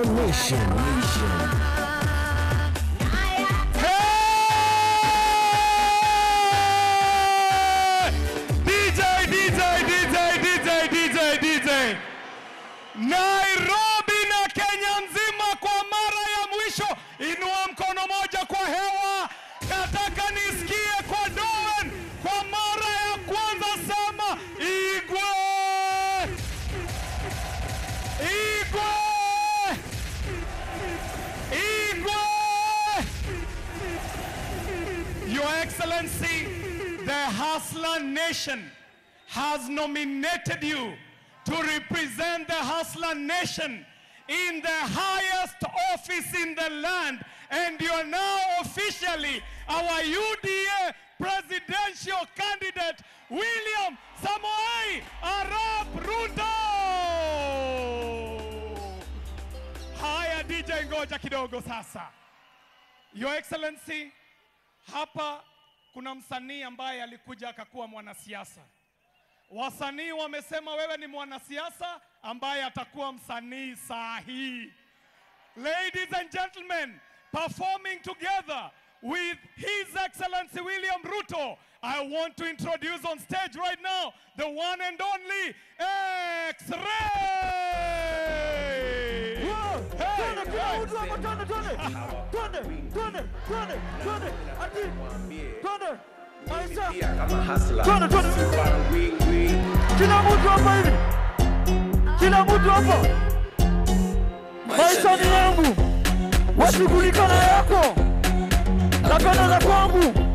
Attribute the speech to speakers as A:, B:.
A: Hustler Nation. Nation.
B: DJ, DJ, DJ, DJ, DJ, DJ. Nairobi na Kenya nzima kwa mara ya mwisho, inua mkono moja kwa hewa. Nataka nisikie kwa Dowen kwa mara ya kwanza, sema Igwe, Igwe, Igwe. Your Excellency, the Hustler Nation has nominated you to represent the Hustler Nation in the highest office in the land, and you are now officially our UDA presidential candidate, William Samoei Arap Ruto. Haya, DJ, ngoja kidogo sasa. Your Excellency, hapa kuna msanii ambaye alikuja akakuwa mwanasiasa. Wasanii wamesema wewe ni mwanasiasa ambaye atakuwa msanii saa hii. Ladies and gentlemen, performing together with His Excellency William Ruto, I want to introduce on stage right now the one and only X-Ray.
C: Twende kila mtu hapo, twende twende twende twende twende twende ati twende maisha twende twende kila mtu hapa hivi kila mtu hapa maisha ni yangu washughulika na yako na kana za kwangu